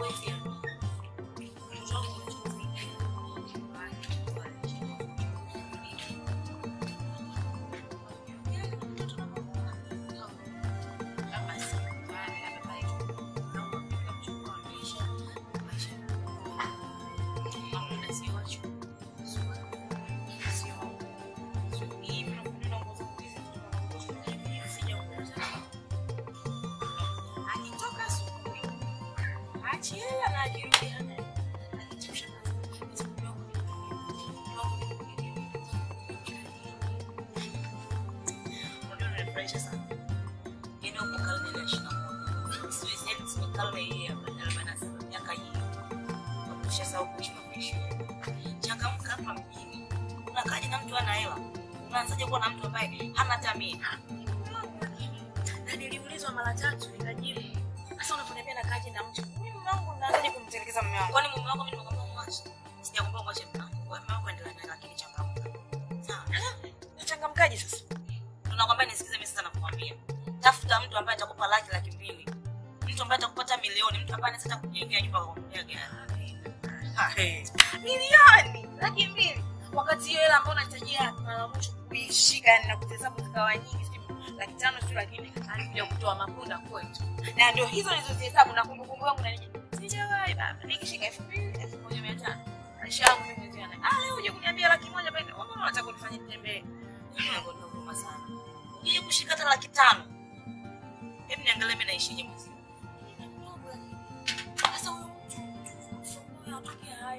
Akitoka asubuhi, achiela na akirudi hana akichemsha maziwa kidogo. Unajua unanifurahisha sana. Yaani uko karne ile ya ishirini na moja. Siwezi- yaani sio karne hii ya arobaini na saba, miaka hii. Ukishasahau kuishi maisha. Changamka hapa mjini. Unakaaje na mtu ana hela? Unaanzaje kuwa na mtu ambaye hana hata mia? Na niliulizwa mara tatu nikajibu. Sasa unaponiambia nakaje na mtu? Mimi mume wangu naanzaje kumtelekeza mume wangu? Kwani mume wako mimi nimekwambia mwache? Sijakwambia mwache mume wangu. Wewe mume wako endelea naye lakini changamka. Sawa? Nachangamkaje sasa? tunakwambia nisikize mimi sasa nakwambia tafuta mtu ambaye atakupa laki laki mbili mtu ambaye atakupata milioni mtu ambaye anaweza hata kujengea nyumba kwa kununulia gari Ah, hey. Milioni laki mbili. Wakati hiyo hela ambayo unahitajia mara mwisho kuishika yani na kuhesabu zikawa nyingi sijui laki tano sijui laki nne alikuja kutoa mapunda kwetu. Na ndio hizo nilizozihesabu na kumbukumbu yangu na nini. Sijawahi baba. Nikishika elfu mbili, elfu moja mia tano. Maisha yangu mimi ndio yana. Ah leo uje kuniambia laki moja bado. Wewe mbona unataka kunifanyia nitembee? Nakuonea huruma sana uje kushika hata laki tano hebu niangalie mimi naishije mwezi Sasa huyo mtu huyo atokea hai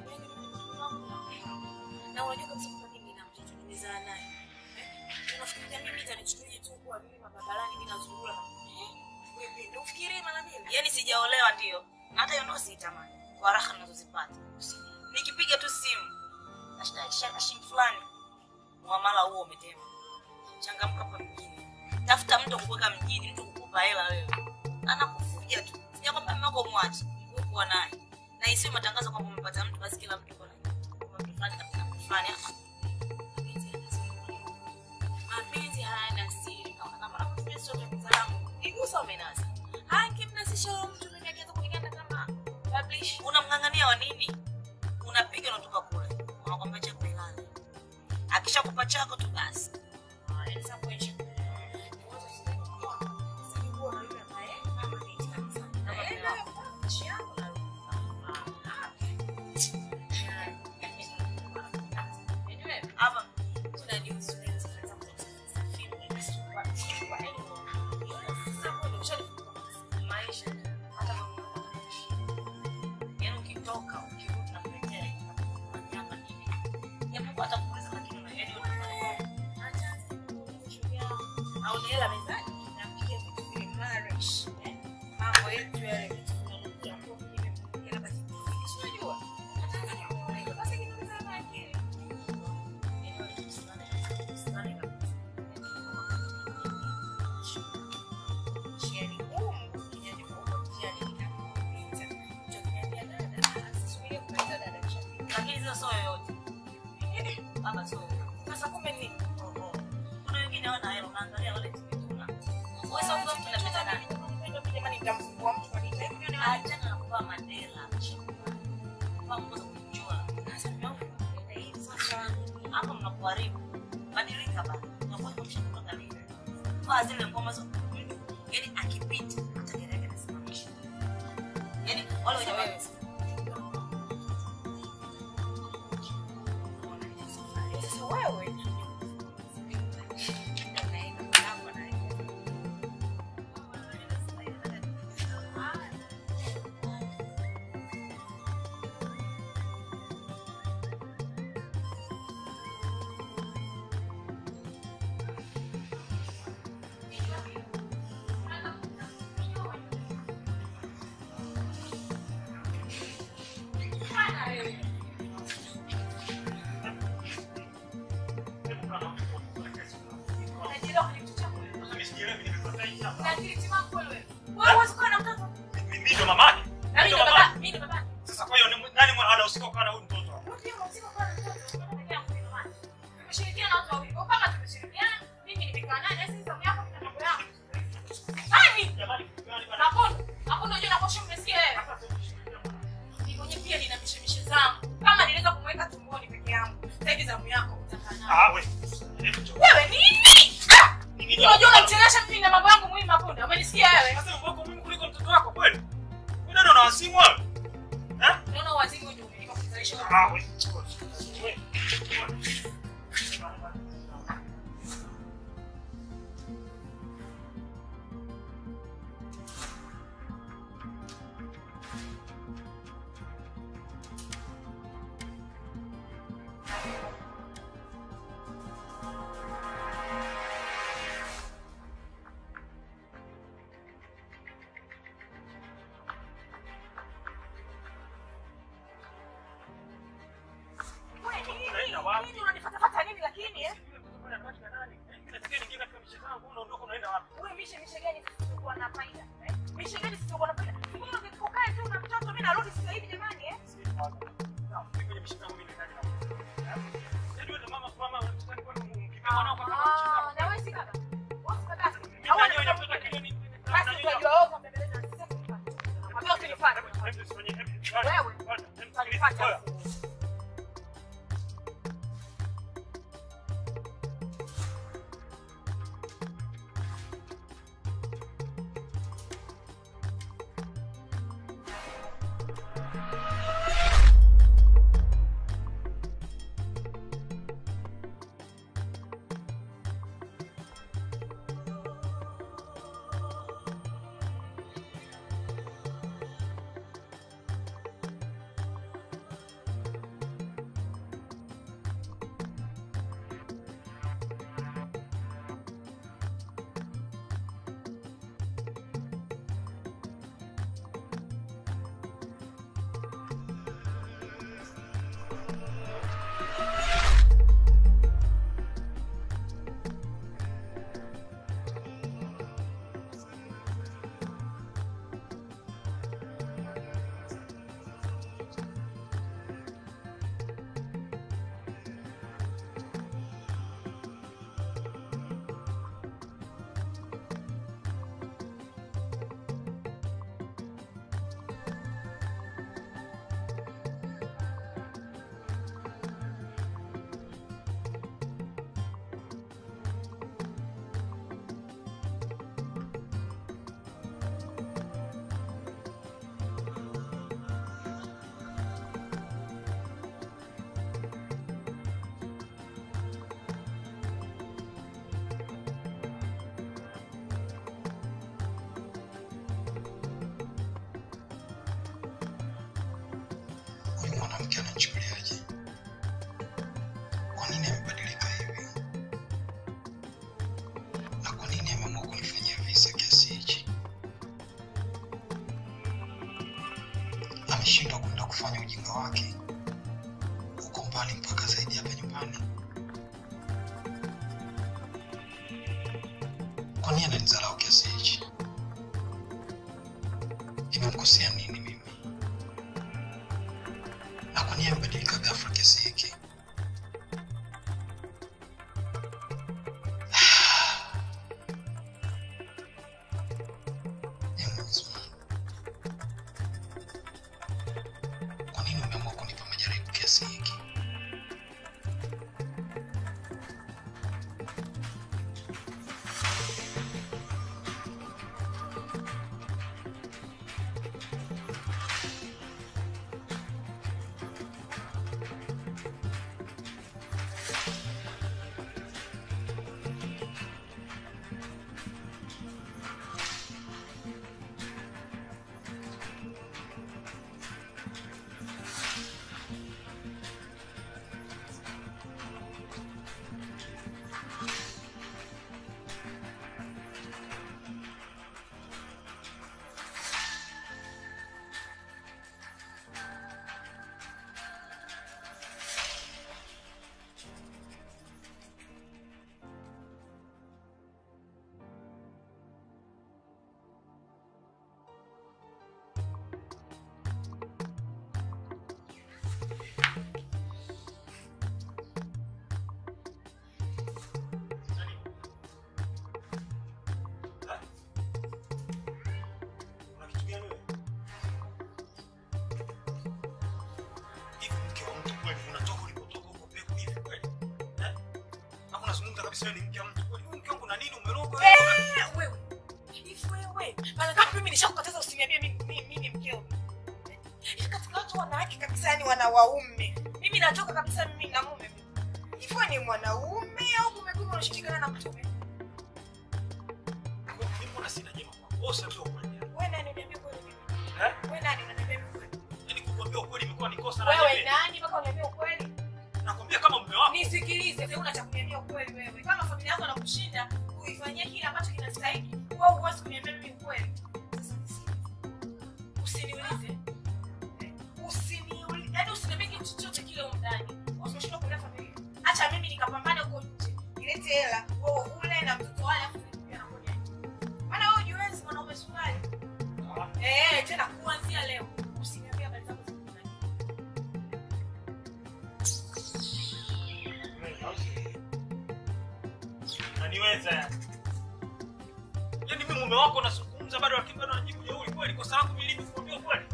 na unajua kabisa kwamba mimi na mtoto nimezaa naye. Eh, Unafikiria mimi itanichukulia tu kuwa mimi barabarani mimi nazurura na eh, wewe ndio ufikirie mara mbili. yaani sijaolewa ndio na hata hiyo ndoa siitamani kwa raha ninazozipata nikipiga tu simu nashika shilingi fulani muamala huo umetema changamka hapa mjini tafuta mtu kukuweka mjini mtu kukupa hela wewe anakufuja tu sijakwambia mume wako mwache wewe kuwa naye na isiwe matangazo kwamba umepata mtu basi kila mtu yuko na kwamba mtu fulani kapata mtu fulani Ah, Mapenzi hayana siri. Kama kama unakutumia sio cha kitaalamu. Igusa umenasa. Haki mnasisha huyo mtu mimi akianza kuniganda kama publish. unamng'ang'ania wa nini unapiga unatoka kule unakwambia chako ilale akishakupa chako tu basi Ah, yani sasa kuishi. Ngoja sasa. Sasa ni kuwa na yule ambaye mama ni kabisa. Kama Eh, mume wako. nchi yangu na Anyway, hapa tunanihusu leo sasa za kusafiri na super super anyway. Sasa kwa ushanifunga maisha tu. hata kama unaishi. yaani ukitoka ukirudi na kuletea nyama nini japo hata kuuliza lakini una- yaani unafanya au ni hela mezani napiga vitu vile marish eh, mambo yetu yale vitu vinanukia kwa vile vile basi unajua nataka nione basi kitu sana akili njia ni ngumu kijani ngumu njia ni inapita tukiambia dada sisubirie kupita dada kishafika lakini sio sio yoyote baba sio yoyote. sasa kumbe ni Oho. kuna wengine hawana hela unaangalia wale tumetuna wewe sasa kwa mtu unapita nani jamani nitamfungua mtu kwa nini achana na kuvaa madela kuvaa nguo za kujichora sasa mmeona hivi sasa hapa mnakuharibu badilika bana unakuwa kama mshatoka lini vaa zile ngoma za yaani akipita hata gari yake inasimamisha yaani wale wenye wewe sasa wewe simu wewe? Eh? Unaona waziri ndio umelipa kuzalisha huko. Ah, wewe. Wewe. Wewe nini? Unaenda wapi? Nini unanifuatafuata nini lakini eh? Wewe mishe mishe gani sisizokuwa na faida? Eh? Mishe gani sisizokuwa na faida? Mbona ungekukaa tu na mtoto mimi narudi sasa hivi jamani eh? Ah, na wewe si kaka. Wewe si kaka. Basi unajua wewe unapendeza na sisi tunifanye. Nakwambia usinifanye. Wewe utanifanya. huyu mwanamke anachukuliaje? Kwa nini amebadilika hivi? Na kwa nini ameamua kunifanyia visa kiasi hichi? Ameshindwa kwenda kufanya ujinga wake huko mbali mpaka zaidi hapa nyumbani. Kwa nini ananidharau kiasi hichi? Nimemkosea nini mimi? na kwa nini amebadilika ghafla kiasi hiki? Ee Mwenyezi Mungu, kwa nini umeamua kunipa majaribu kiasi hiki? Una kitu gani wewe? Hivi mke wa mtu kweli unatoka ulipotoka huko peku hivi kweli? Eh? Hapo unazungumza kabisa wewe ni mke wa mtu kweli. Wewe mke wangu na nini umerogwa wewe? Eh, wewe. Hivi wewe. Maana kama mimi nishakukataza usiniambie mimi mimi mimi ni mkeo. watu wanawake kabisa yani wana waume mimi natoka kabisa mimi na mume hivyo ni mwanaume au kumekuwa unashirikana na mtume Mimi mbona sina jema kwako? Wewe useme ukweli. wewe nani uniambia kweli mimi Eh? wewe nani unaniambia mimi kweli Yaani kukuambia ukweli imekuwa ni kosa na wewe jamii. nani mpaka uniambia ukweli Nakwambia kama mume wako. nisikilize sasa una cha kuniambia ukweli wewe kama familia yako anakushinda uifanyie kile ambacho kinastahili wewe huwezi kuniambia mimi ukweli Sasa nisikilize. usiniulize Eh, usiniulize yaani usiniambie kitu chochote kile huko ndani usishindwe kulea familia acha mimi nikapambane huko nje nilete hela wewe ule na mtoto wale afu nikupe na kodi yake maana wewe hujiwezi mwanaume sukari eh tena kuanzia leo usiniambie habari zako za ndani Unaniweza yani. Yaani mimi mume wako nazungumza bado lakini bado anajibu jeuri kweli kosa langu mimi lipi kukwambia ukweli?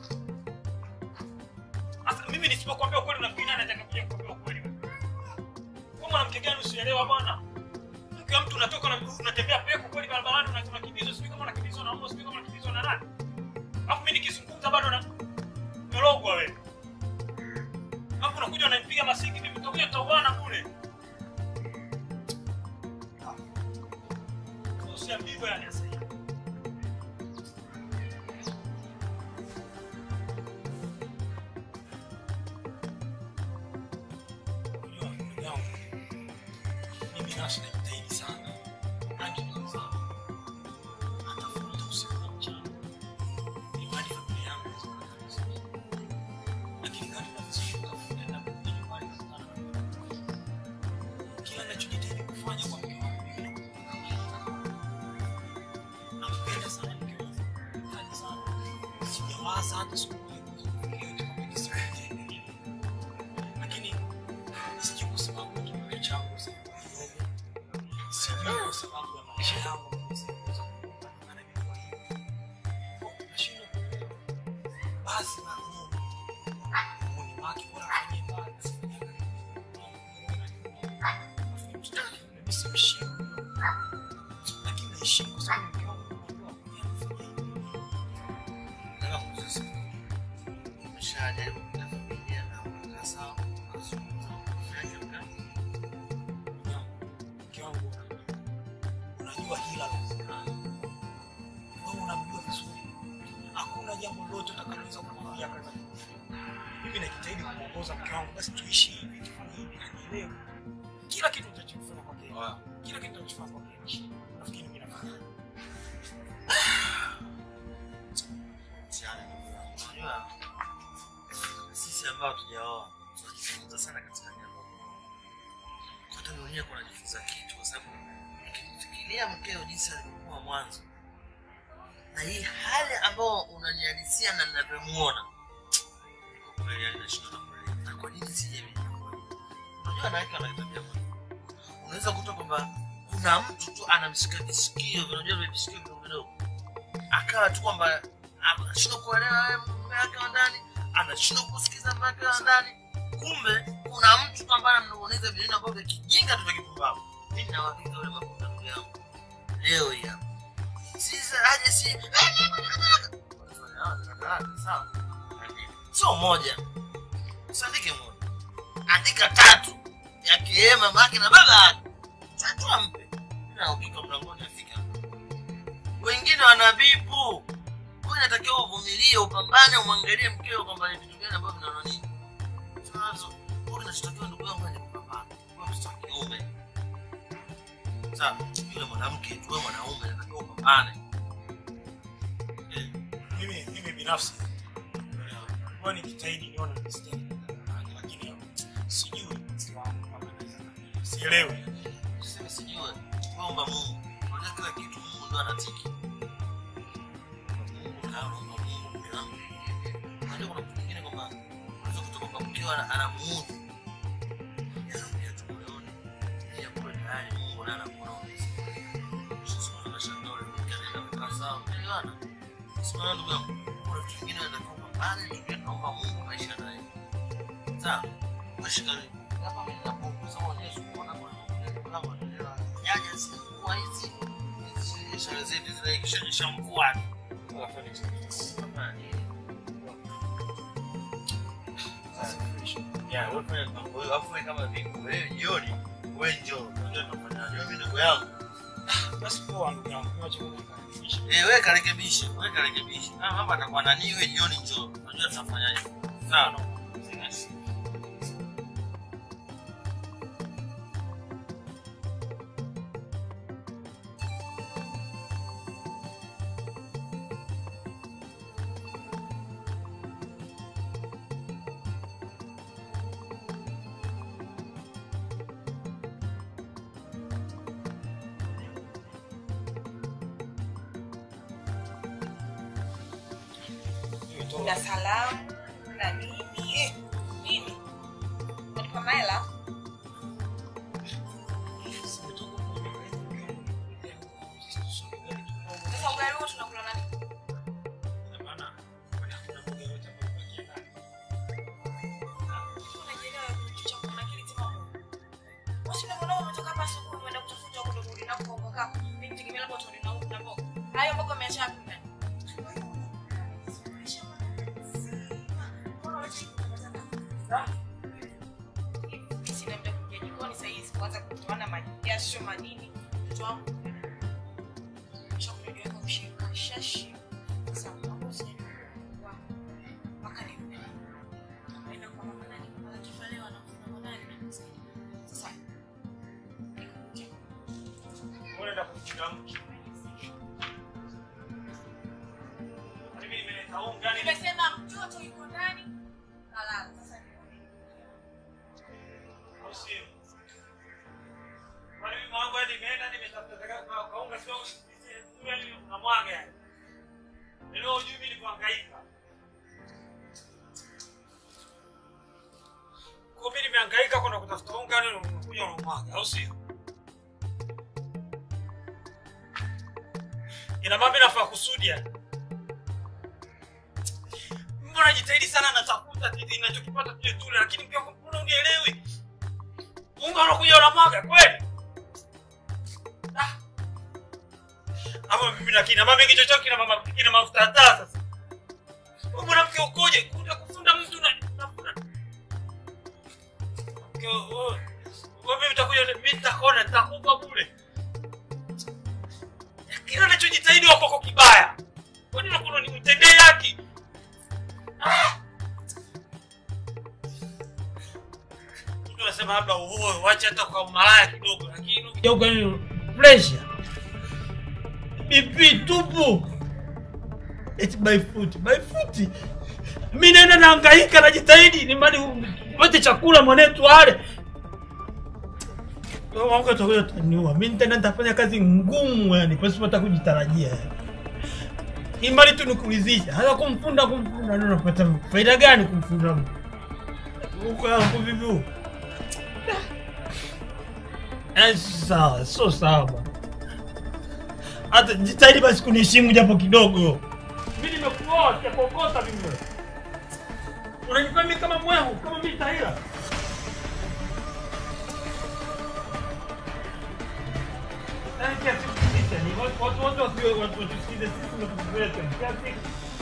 Sasa mimi nisipokuambia ukweli unafikiri nani atakaye kukwambia ukweli wewe? Wewe mwanamke gani usielewa bwana? Mke wa mtu unatoka na unatembea peko kweli barabarani una- unakimbizwa sijui kama unakimbizwa na mbwa sijui kama unakimbizwa na nani? Alafu mimi nikizungumza bado na melogwa wewe. Alafu unakuja unanipiga masingi mimi utakuja tutauana bure. Usiambiwe yani sasa hivi. Unajua, ndugu yangu, mimi binafsi najitahidi sana. Hadi kwanza, natafuta usiku na mchana. Ili hadi familia yangu iweze kuwa vizuri. Lakini kadri ninavyozidi kutafuta na kurudi nyumbani sana. Kila ninachojitahidi kufanya kwa mke wangu mimi nakumbuka nampenda sana mke wangu. Nampenda sana. Sijawaza hata siku moja kufikiria kwamba nisimwambie. Lakini sijui kwa sababu ya kipato changu sasa kidogo. Sijui kwa sababu ya maisha yangu sasa kutokana na kwa hiyo. Nashindwa kuelewa. Basi na Mungu. Mungu wake bora afanye mbali asifanye karibu. Afanye mtoto wake mimi simheshimu. Lakini naheshimu kwa sababu mke wangu anajua kufanya hivi. Nataka kuuliza, umeshajaribu kuleta familia na mkakaa sawa, mazungumzo, kufanya kazi? mke wangu unajua- unajua hila la zinani wewe unamjua vizuri hakuna jambo lolote utakaloweza kumwambia kaza mimi najitahidi kumwongoza mke wangu basi tuishi hivi tufanye hivi anielewe kila kitu nitachofanya kwake kila kitu nitachofanya kwake nafikiri mimi nafanya Mtihani ndugu yangu. Unajua, sisi ambao tujaoa tunajifunza sana katika jambo hata mimi mwenyewe kunajifunza kitu kwa sababu nikimfikiria mkeo jinsi alivyokuwa mwanzo na hii hali ambayo unanihalisia na ninavyomuona kwa kweli yani nashindwa na kuelewa na kwa nini sije mimi unajua wanawake wana tabia moja unaweza kuta kwamba kuna mtu tu anamshika visikio unajua vile visikio vidogo vidogo akawa tu kwamba anashindwa kuelewa wewe mume wake wa ndani anashindwa kusikiza mume wake wa ndani kumbe kuna mtu tu ambaye anamnong'oneza vineno ambavyo vya kijinga tu vya kipumbavu mimi na uhakika yule mafuta ndugu yangu leo hii hapa sisi aje si sawa sio moja usiandike moja andika tatu yakiwemo mama yake na baba yake tatu ampe na ukika mlangoni afika wengine wanabipu wewe inatakiwa uvumilie upambane umwangalie mkeo kwamba ni vitu gani ambavyo vinaona nini tunazo wewe unachotakiwa ndugu yangu ni kupambana wewe mtoto wa kiume sawa yule mwanamke tu wewe mwanaume unatakiwa upambane Eh, mimi mimi binafsi huwa nikijitahidi nione mistake lakini sijui mstari wangu kama naweza kufanya. sielewi Sema sijue kuomba Mungu. Unajua kila kitu Mungu ndo anatiki. Mungu na naomba Mungu mke wangu. Unajua kuna mtu mwingine kwamba unaweza kutoka kwa mkeo ana- anamuudhi. Yanaongea tu moyoni. Yeye kwa tayari Mungu na anakuona umezidi. Sasa unashangaa ule mke anaenda kukaa sawa. Unaelewana? Sasa ndugu yangu, kuna vitu vingine anatakiwa kupambana, tukiwa tunaomba Mungu maisha naye. Sawa? Mashika hapa mimi napokuza maonyesho kuona kwa kama ndio jaja si kwa hizi hizi ishara zetu zile kisha kisha mvua. Ya, wewe fanya mambo hiyo, afu wewe kama vipi? Wewe jioni, wewe njoo, unajua tunafanyaje? Wewe mimi ndugu yangu. Basi poa ndugu yangu, niwache kwanza nikarekebishe. Eh, wewe karekebishe, wewe karekebishe. Ah, mambo atakuwa nani wewe jioni njoo. Unajua tunafanyaje? Sawa. na salamu na nini eh, nini unanipa mahela sasa ugali huo tunakula nani unajielewa kitu cha kuna kile timamu wasi na mwanao umetoka hapa asubuhi umeenda kutafuta huko ndo na kuongo kaka mimi nitegemea labda utaona na huko na mboga hayo mboga umeacha wapi ndani sina muda kuja jikoni saa hizi kuanza kutoana majasho manini mtoto wangu chakula kushika shashi sasa mambo sijajua mpaka ni naenda kwa mama nani kwa kifalewa na kwa nani sasa Unaenda kumchuna mtu. Kwani mimi nimeleta unga nini? nimesema mtoto yuko ndani kalala sasa Au sio? Kwani mimi mambo hadi nimeenda nimetafuta taka kwa kwa unga sio unga ni unamwaga yani. Leo hujui mimi nikuhangaika. Kwa mimi nimehangaika kwenda kutafuta unga leo unakuja unamwaga au sio? Ina maana mimi nafaa kusudi yani. Mbona jitahidi sana natafuta titi ninachokipata tuje tule lakini pia mbona unielewi? Unga unakuja unamwaga kweli? Ah. Ama mimi na kina mama kichwa chao kina mama kina mafuta hata sasa. Wewe mwanamke ukoje? Kuja kufunda mtu na unafunda. Mke wewe wewe mimi nitakuja mimi nitakuona nitakupa bure. Kila unachojitahidi wako kwa kibaya. Kwani unakuwa ni mtendee haki? Ah! Mtu anasema labda uoe, wacha hata kwa malaya kidogo, lakini ukija huko ni pressure. BP tupu. It's by foot, by foot. Mimi naenda nahangaika najitahidi ni mali upate chakula mwanetu ale. Wangu atakuja taniua. Mimi nitaenda nitafanya kazi ngumu yani pasipo hata kujitarajia. yani. Imali tu nikuridhisha. Hata kumfunda kumfunda ndio unapata faida gani kumfunda mtu? Huko hapo vipi huko? Eh, sawa, sio sawa. bwana. Hata jitahidi basi kuniheshimu japo kidogo. Mimi nimekuoa, sijakokota mimi. wewe. Unanifanya mimi kama mwehu, kama mimi tahira. Yaani kiasi kusikiza, ni watu watu wote wasiwe watu watusikize sisi tunatukuletea. Kiasi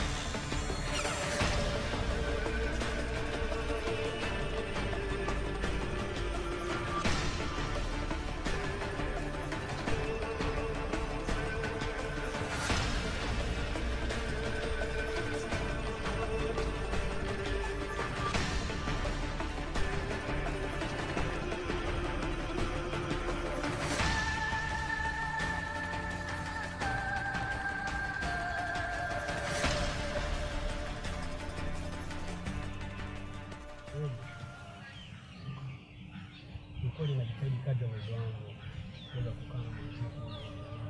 Ni kweli najitahidi kadri ya uwezo wangu kuweza kukaa na mwanamke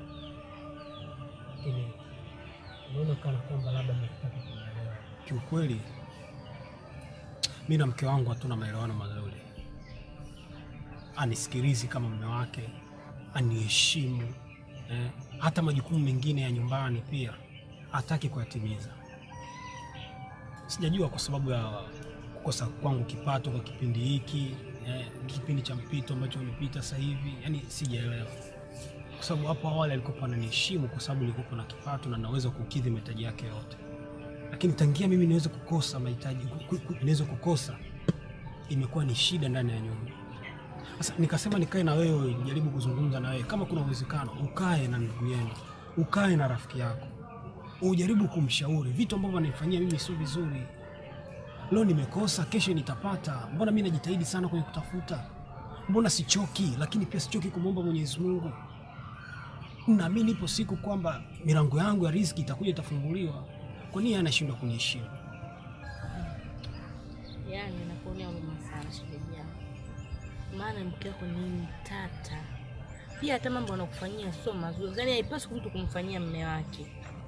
lakini naona kana kwamba labda mnataka kunielewa. Kiukweli mi na mke wangu hatuna maelewano mazuri, anisikilizi kama mume wake, aniheshimu eh, hata majukumu mengine ya nyumbani pia hataki kuyatimiza. Sijajua kwa sababu ya kukosa kwangu kipato kwa kipindi hiki eh, kipindi cha mpito ambacho umepita sasa hivi, yani sijaelewa, kwa sababu hapo awali alikuwa ananiheshimu kwa sababu nilikuwa na kipato na naweza kukidhi mahitaji yake yote, lakini tangia mimi niweze kukosa mahitaji, ku- ku- niweze kukosa imekuwa ni shida ndani ya nyumba. Sasa nikasema nikae na wewe, jaribu kuzungumza na wewe, kama kuna uwezekano ukae na ndugu yenu, ukae na rafiki yako, ujaribu kumshauri vitu ambavyo ananifanyia mimi sio vizuri. Leo nimekosa, kesho nitapata. Mbona mimi najitahidi sana kwenye kutafuta? Mbona sichoki? Lakini pia sichoki kumwomba Mwenyezi Mungu. Naamini ipo siku kwamba milango yangu ya riziki itakuja, itafunguliwa. Kwa nini yeye anashindwa kuniheshimu? Yaani nakuonea huruma sana shemeji yangu, maana mke wako ni mtata. Pia hata mambo anakufanyia sio mazuri, yaani haipaswi mtu kumfanyia mme wake.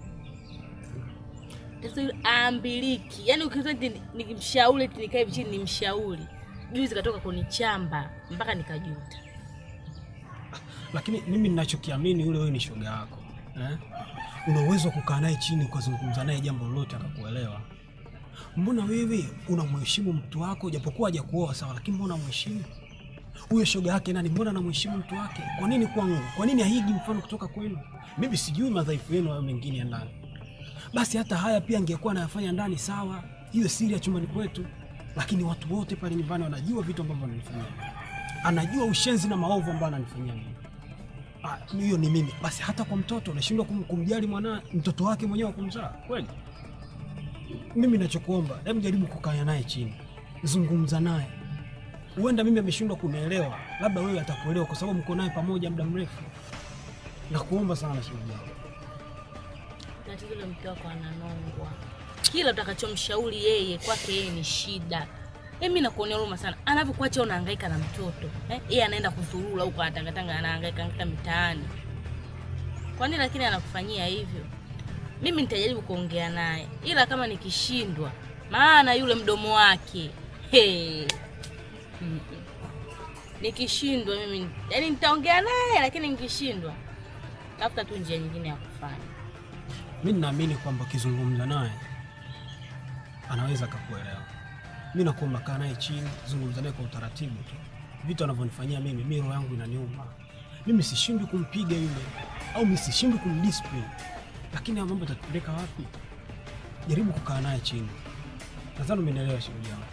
Sasa yule aambiliki, yaani ukiza nikimshauri eti nikae hivi chini nimshauri, juzi katoka kunichamba mpaka nikajuta. Lakini mimi ninachokiamini yule wewe ni shoga yako eh? Una uwezo wa kukaa naye chini ukazungumza naye jambo lolote akakuelewa. Mbona wewe unamheshimu mtu wako japokuwa hajakuoa sawa, lakini mbona unamheshimu huyo shoga yake nani? Mbona anamheshimu mtu wake? Kwa nini kwangu? Kwa nini haigi mfano kutoka kwenu? Mimi sijui madhaifu yenu hayo mengine ya ndani. Basi hata haya pia angekuwa anayafanya ndani, sawa, hiyo siri ya chumbani kwetu, lakini watu wote pale nyumbani wanajua vitu ambavyo ananifanyia, anajua ushenzi na maovu ambayo ananifanyia mimi. Ah, hiyo ni mimi. Basi hata kwa mtoto unashindwa kum, kumjali mwana mtoto wake mwenyewe wa kumzaa kweli? Mimi nachokuomba, hebu jaribu kukaa naye chini, zungumza naye. Huenda mimi ameshindwa kunielewa, labda wewe atakuelewa kwa sababu mko naye pamoja muda mrefu. Nakuomba sana shemeji yangu. Tatizo la mke wako ananongwa, kila utakachomshauri yeye kwake yeye ni shida. Mimi nakuonea huruma sana, anavyokuacha unahangaika na mtoto eh? Yeye anaenda kuzurura huko anatangatanga, anahangaika hangaika mitaani. Kwa nini lakini anakufanyia hivyo? Mimi nitajaribu kuongea naye, ila kama nikishindwa, maana yule mdomo wake hey. Mm-mm. Nikishindwa mimi yani nitaongea naye, lakini nikishindwa tafuta tu njia nyingine ya kufanya. Mimi ninaamini kwamba ukizungumza naye anaweza akakuelewa. Mimi nakuomba kaa naye chini, zungumza naye kwa utaratibu tu. Vitu anavyonifanyia mimi, mimi roho yangu inaniuma. Mimi sishindwi kumpiga yule au mimi sishindwi kumdiscipline, lakini haya mambo yatatupeleka wapi? Jaribu kukaa naye chini. Nadhani umenielewa shemeji yangu.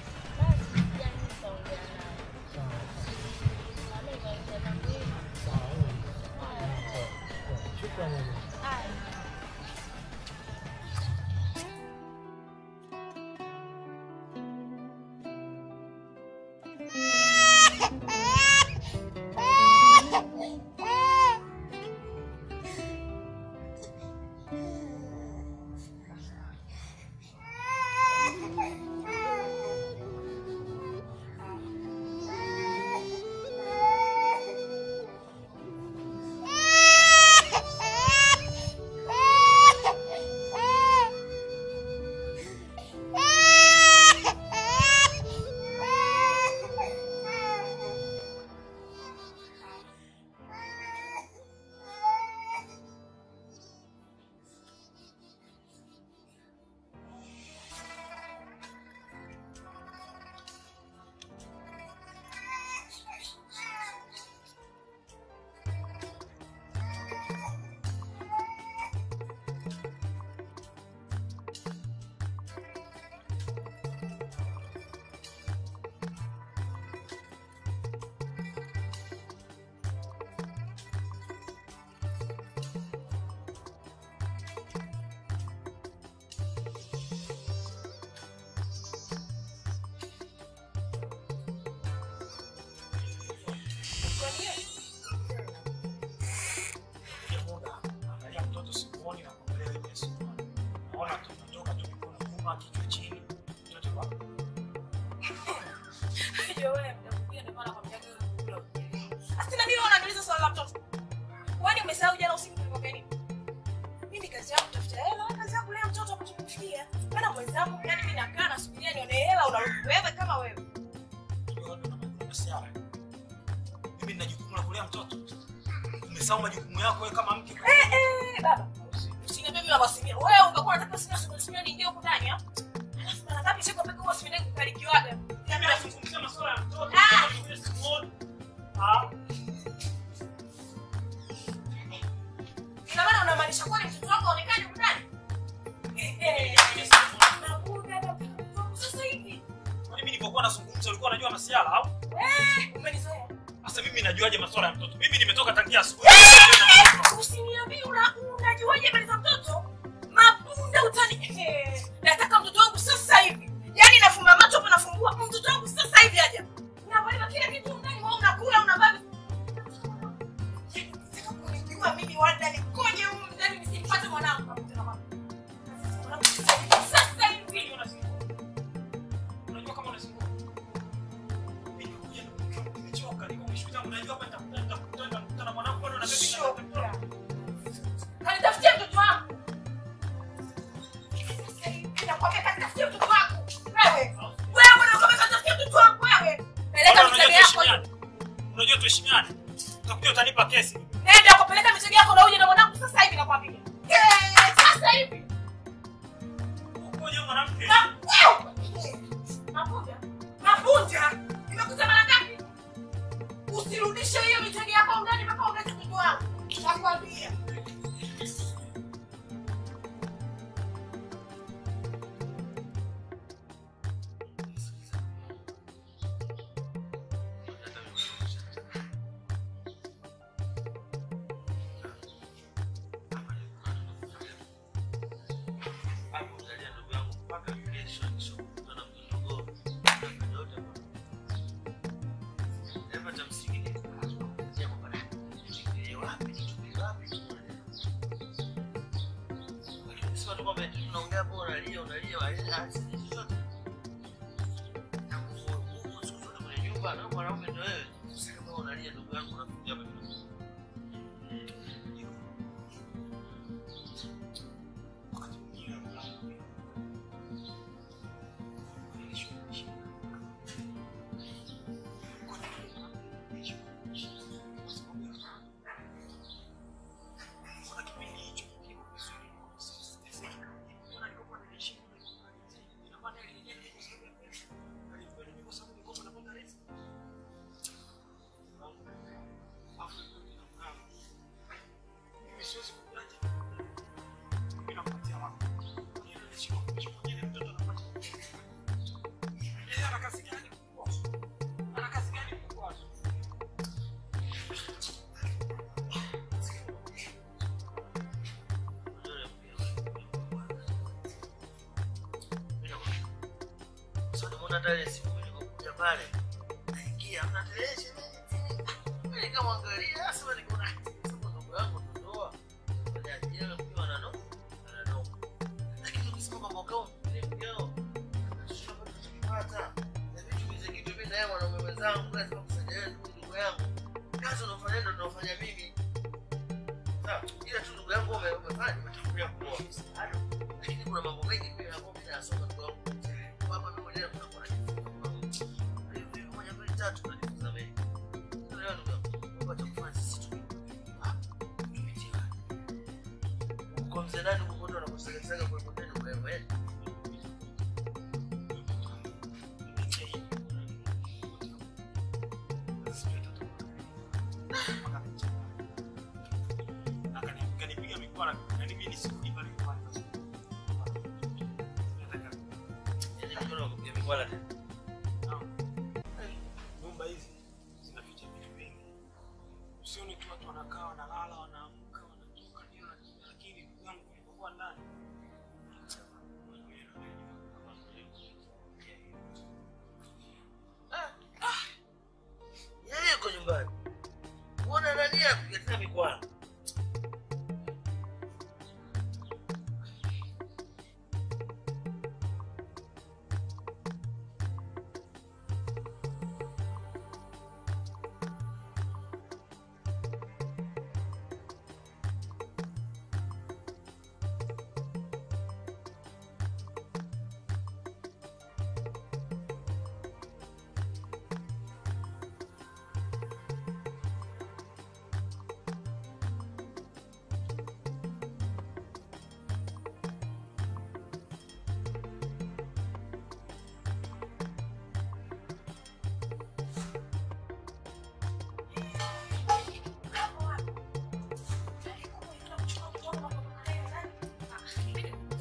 Angalia mtoto sikuoni na kuangalia wewe sikuoni. Naona tu unatoka tu mikono nyuma, kichwa chini. Mtoto wako. Ndio wewe mtakuja ndio maana nakwambia wewe unakula ujele. Asina mimi unaniuliza swali la mtoto. Kwani umesahau jana usiku nilikwambia nini? Mimi kazi yangu kutafuta hela, wewe kazi yako kulea mtoto hapo tukufikia. Maana mwenzangu yani mimi nakaa nasubiria nione hela unarudi wewe kama wewe. Wewe ndo unafanya masiara. Mimi nina jukumu la kulea mtoto. Umesahau majukumu yako wewe kama mke. Eh eh baba. Usiniambie mimi baba simia. Wewe ungekuwa unataka simia simia simia niingie huko ndani ah. Alafu mara ngapi siku pekee kwa simia kukarikiwaga. Mimi nazungumzia masuala ya mtoto. Ah! Wewe sikuoni. Ah. Ina maana unamaanisha kwani mtoto wako aonekane huko ndani? Eh eh. Nakuja na mtoto sasa hivi. Kwani mimi nilipokuwa nazungumza ulikuwa unajua masiala au? Umenizoea. Sasa mimi najuaje masuala ya mtoto? Mimi nimetoka tangia asubuhi. Usiniambie una unajuaje habari za mtoto? Mapunda utani. Eh, Nataka mtoto wangu sasa hivi. Yaani nafumba macho hapo nafungua mtoto wangu sasa hivi aje. Unavaa kila kitu ndani wewe unakula unavaa. Sasa kunijua mimi wanda nikoje huko ndani nisipate mwanangu. Sasa hivi Unajua kama unasumbua. Mimi nimekuja nimechoka, niko nimeshuka, unajua hapa nitakutana nitakutana nitakutana na mwanangu bado na mimi Shoka. Kanitafutia mtoto wangu. Sasa hivi nakwambia kanitafutia mtoto wangu. Wewe. Wewe unakwambia kanitafutia mtoto wangu wewe. Peleka Unajua mitego yako. tuheshimiane. Unajua tuheshimiane. Utakuja utanipa kesi. Nenda ukapeleka mitego yako na uje na mwanangu sasa hivi nakwambia. Eh, sasa hivi. Ukoje mwanamke? Na wewe. Mapunja. Mapunja. Nimekuta mara ngapi? Usirudishe hiyo mitego yako ndani mpaka ulete mtoto wangu. Nakwambia. Hapo unalia ndugu yangu mpaka kesho nikishakutana na mdogo. Yote Hapa cha msingi ni kuanzia kwamba nifikirie wapi, nitumie wapi, Lakini sio tu kwamba eti tunaongea hapo unalia unalia walia sisi chochote. Na kufu siku zote kwenye nyumba na mwanaume ndio wewe. Sasa kama unalia ndugu yangu unafikiria wapi? Wakati mwingine mwanangu. Kuna kipindi hicho kiko vizuri. Mbona nilikuwa naishi Inakuwa ni ile ile kwa sababu ya pesa. Nilikuwa ni kwa sababu nilikuwa napata riziki. Afu mimi siwezi kuacha. Mimi nakupatia wako. Yeye anashika kuchukua ile mtoto anapata. Yeye ana kazi gani kubwa? Ana kazi gani kubwa? Sasa unaona hata ile siku nilipokuja pale naingia mna televisheni mimi nikamwangalia sasa nikaona sasa ndugu yangu tutoa baada ya jela mkiwa na no na no lakini ukisema kwamba kama ni mkeo sio kitu tukipata na vitu hizi kitu mimi na yeye mwanaume wenzangu lazima kusaidia ndugu ndugu yangu kazi unafanya ndio tunafanya mimi sawa ila tu ndugu yangu ume- umefanya umetangulia kuoa bado lakini kuna mambo mengi pia hapo mimi nasoma ndugu yangu kwamba mimi mwenyewe kuna kuna hivi moja mbili tatu tunajifunza mengi leo ndugu yangu kwa cha kufanya sisi tu tupitie kwa mzee nani huko ndo anakusagasaga kwa kwa neno kwa wewe Akanipiga mikwara, yani mimi nisirudi pale nyumbani. Nataka yani mkono wa kupiga mikwala tena nyumba hizi zinaficha vitu vingi. Usione tu watu wanakaa wanalala, wanaamka, wanatoka ndio, lakini ndugu yangu nilipokuwa ndani yeye yuko nyumbani uona nani akuletea mikwala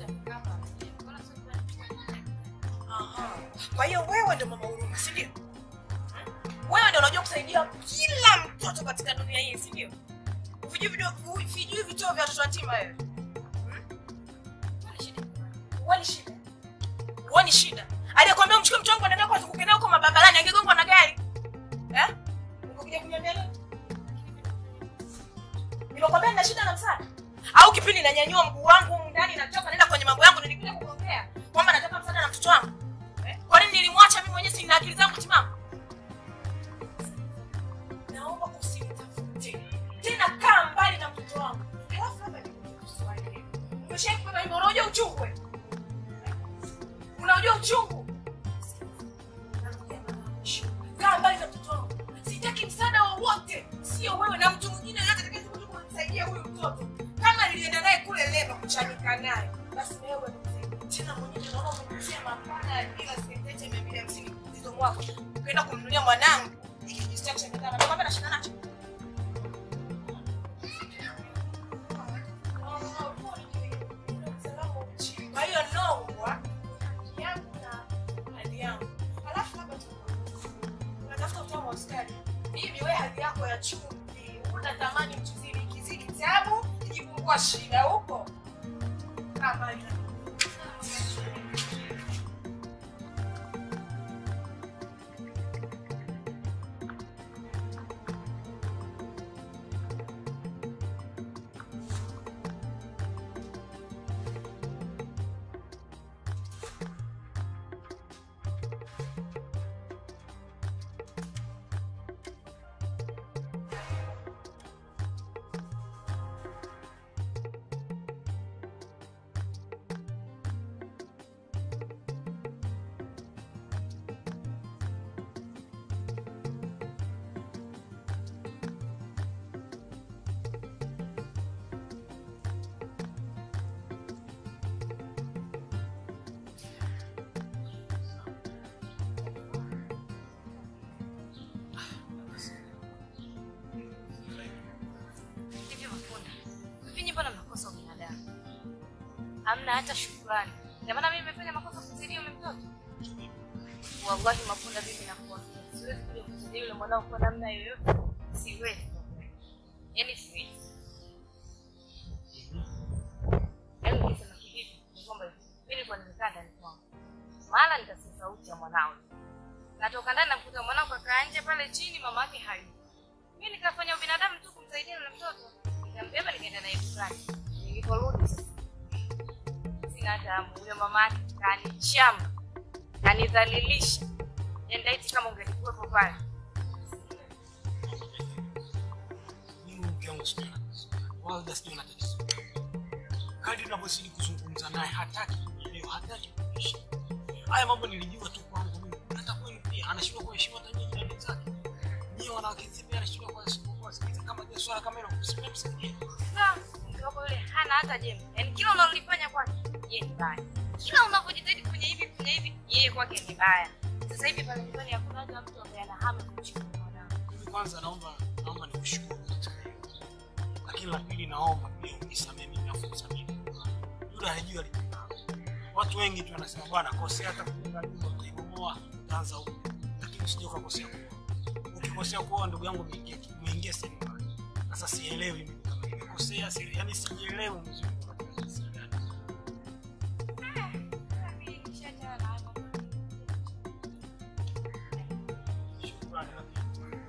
Aha. Kwa hiyo wewe ndio mama huruma, si ndio? wewe ndio unajua kusaidia kila mtoto katika dunia hii si ndio vijui video vijui vituo vya watoto yatima wewe Huoni shida huoni shida aliyekwambia mchukue mtu wangu anaenda kwa zunguke nao huko mababalani angegongwa na gari eh ungekuja kuniambia leo nimekwambia nina shida na msaada au kipindi nanyanyua mguu wangu humu ndani natoka naenda kwenye mambo yangu nilikuja kuongea kwamba nataka msaada na mtoto wangu eh? kwa nini nilimwacha mimi mwenyewe sina akili zangu timamu naomba usinitafute tena kaa mbali na mtoto wangu halafu labda nikuulize swali. umeshawahi kupata hivyo unajua uchungu wewe? unajua uchungu Narudia mara ya mwisho. kaa mbali na mtoto wangu sitaki msaada wowote sio wewe na mtu mwingine yote atakayekuja kumsaidia huyu mtoto kama nilienda naye kule leba kuchanika naye basi wewe msaidie. tena mwenyewe naona umenyunyizia mapana bila sentete mia mbili hamsini mzizo mwako ukaenda kumnunulia mwanangu ikijistia kushindana ndio kwamba nashinda nacho kwa hiyo nongwa yangu na hali yangu alafu labda tu unatafuta utamu wa sukari hivi we hali yako ya chumvi unatamani mchuzili ikizidi tabu ikipungua shida huko kama ina Hivyo Mapunda, hivi mbona mnakosa ubinadamu? Hamna hata shukrani. Ndio maana mimi nimefanya makosa kumsaidia yule mtoto. Wallahi Mapunda, mimi nakuambia, siwezi kuja kumsaidia yule mwanao kwa namna yoyote. Siwezi. Yaani siwezi. Yaani nikisema kivipi, ni kwamba hivi, mimi nilikuwa nimekaa ndani kwangu. Mara nikasikia sauti ya mwanao. Natoka ndani namkuta mwanao kakaa nje pale chini, mama yake hayupo. Mimi nikafanya ubinadamu tu kumsaidia yule mtoto. Nikambeba nikaenda naye dukani. Niliporudi sasa. Sina hata hamu. Huyo mama yake kanichama. Kanidhalilisha. Nenda iti kama ungelikuwepo pale. mimi mke wangu sijui na tatizo gani, wala sijui na tatizo gani. Kadri unavyozidi kuzungumza naye hataki kuelewa, hataki kuishi. Haya mambo nilijua tu kwangu mimi, hata kwenu pia anashindwa kuheshimu hata nyinyi jirani zake. Nyinyi wanawake pia anashindwa kuheshimu kuwasikiliza kama je swala kama hilo msimame msaidie. Sasa mke wako yule hana hata jembe. Yaani kila unalolifanya kwake yeye ni baya. Kila unavyojitahidi kufanya hivi kufanya hivi yeye kwake ni baya. Sasa hivi pale nyumbani hakuna hata mtu ambaye ana hamu ya kumchukua mwanao. Mimi kwanza naomba naomba nikushukuru katika hilo. Lakini la pili naomba pia unisamehe mimi afu msamehe. Yule hajui alipenda. Watu wengi tu wanasema bwana kosea hata kujenga nyumba utaibomoa utaanza huko. Lakini usije ukakosea kuoa. Ukikosea kuoa ndugu yangu umeingia umeingia sehemu mbaya. Sasa sielewi mimi kama nimekosea, si yani sijielewi mzuri. Shukrani lakini.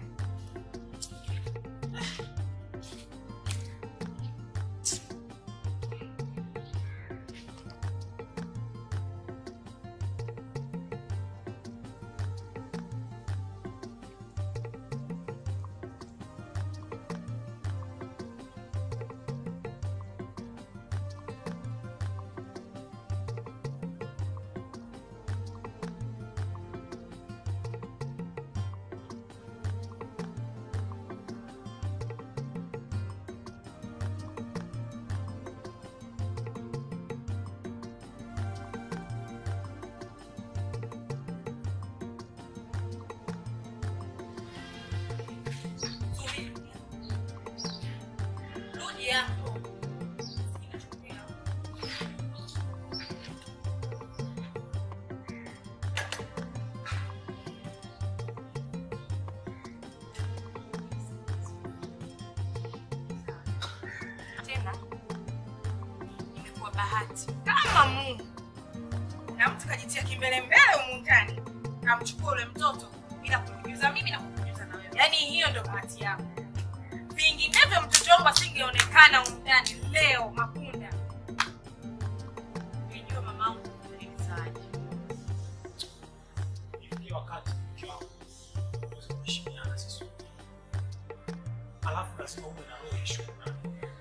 Rudi hapo. kwa bahati kama Mungu na mtu kajitia kimbele mbele humu ndani kamchukua ule mtoto bila kunijuza mimi na kukujuza na wewe. Yaani hiyo ndo bahati yako. Vinginevyo mtoto wangu asingeonekana humu ndani leo Makunda. Unajua mamangu alinisaje. Ifikie wakati mke wako uweze kuheshimiana sisi wote. Alafu lazima uwe na roho ya shukrani.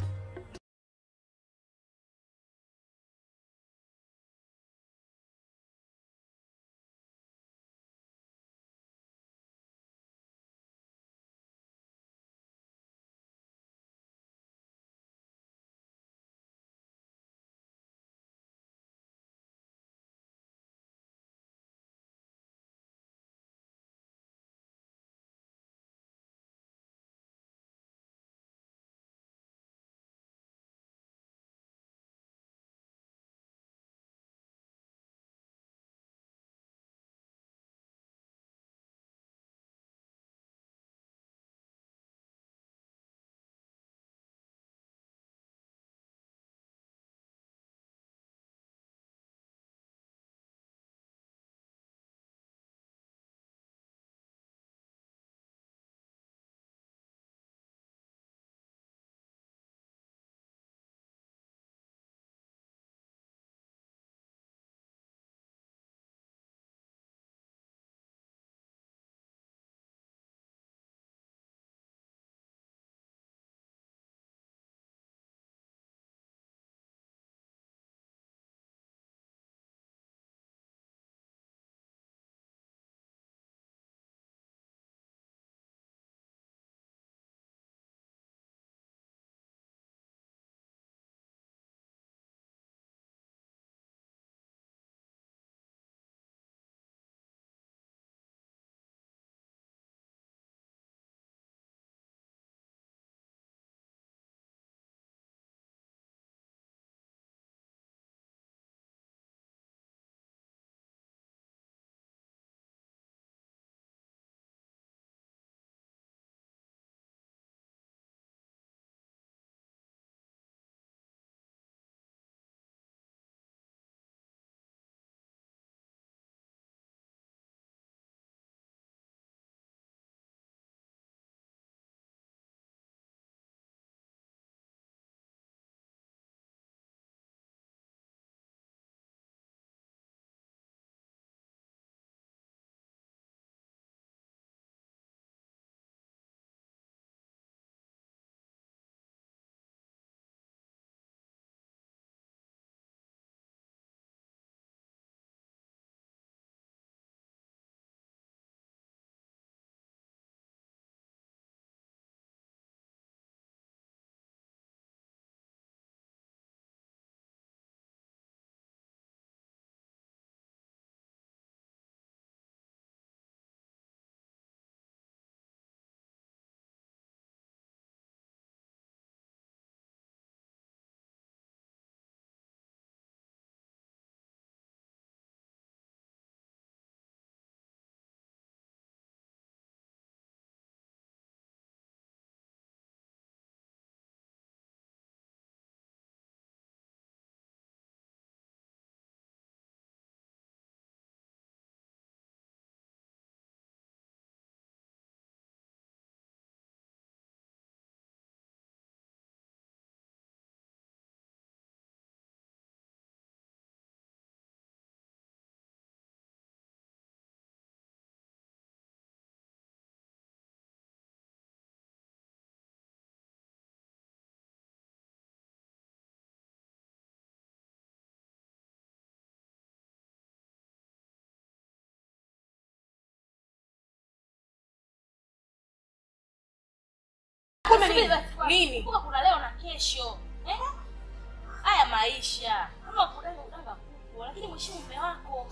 Nini? Kumbuka kuna leo na kesho. Eh? Haya maisha. Kama kudanga udanga kubwa, lakini mheshimu mume wako.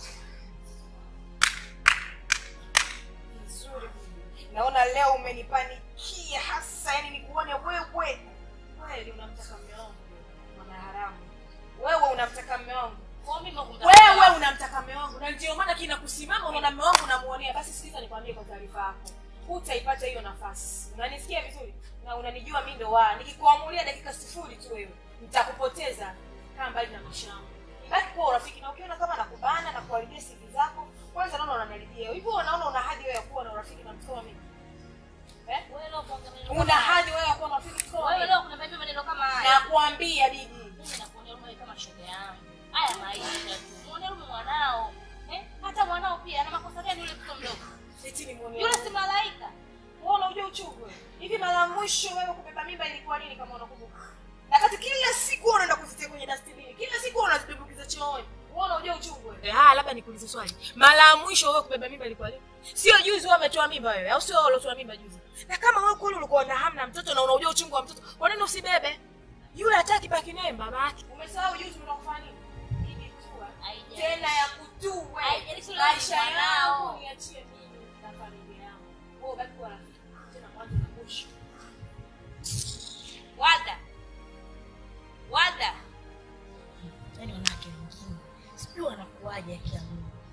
Nzuri. Naona leo umenipanikia hasa, yani nikuone wewe kweli unamtaka mume wangu mwana haramu. Wewe unamtaka mume wangu. Kwa mimi kumtaka. Wewe unamtaka mume wangu na ndio maana kina kusimama unaona mume wangu unamuonea. Basi sikiza nikwambie kwa taarifa yako. Hutaipata hiyo nafasi. Unanisikia vizuri? Na unanijua mimi ndo wa. Nikikuamulia dakika sifuri tu wewe, nitakupoteza. kaa mbali na maisha yangu baki kuwa urafiki na ukiona kama nakubana na kuharibia sivi zako kwanza naona unanaribia hivyo unaona una hadhi wewe ya kuwa na urafiki na mtu kama mimi eh? Wewe leo kuongea maneno kama una haya. hadhi wewe ya kuwa na urafiki na mtu kama Wewe mimi leo kuna vipi maneno kama haya? nakwambia bibi Mimi nakuonea huruma kama shoga yangu. Haya maisha tu. Muonee huruma mwanao. Eh? Hata mwanao pia ana makosa gani yule mtoto mdogo? eti ni muone Yule si malaika. wewe unajua uchungu wewe hivi mara ya mwisho wewe kubeba mimba ilikuwa lini kama unakumbuka na kati kila siku wewe unaenda kuzitia kwenye dustbin kila siku wewe unazitumbukiza chooni wewe unajua uchungu wewe ah labda nikuulize swali mara ya mwisho wewe kubeba mimba ilikuwa lini sio juzi wewe umetoa mimba wewe au sio wewe uliotoa mimba juzi na kama wewe kweli ulikuwa na hamu na mtoto na unajua uchungu wa mtoto kwa nini usibebe yule hataki baki naye baba yake umesahau juzi unakufanya nini Hii tu, ah. Haijalishi. tena ya kutuu wewe. Haijalishi ule maisha ni mwanao. yangu niachie mimi na familia yangu wewe baki kuwa rafiki tena mwanzo na mwisho Wada. Wada. Yaani wanawake wengine sijui wanakuaje akina Mungu.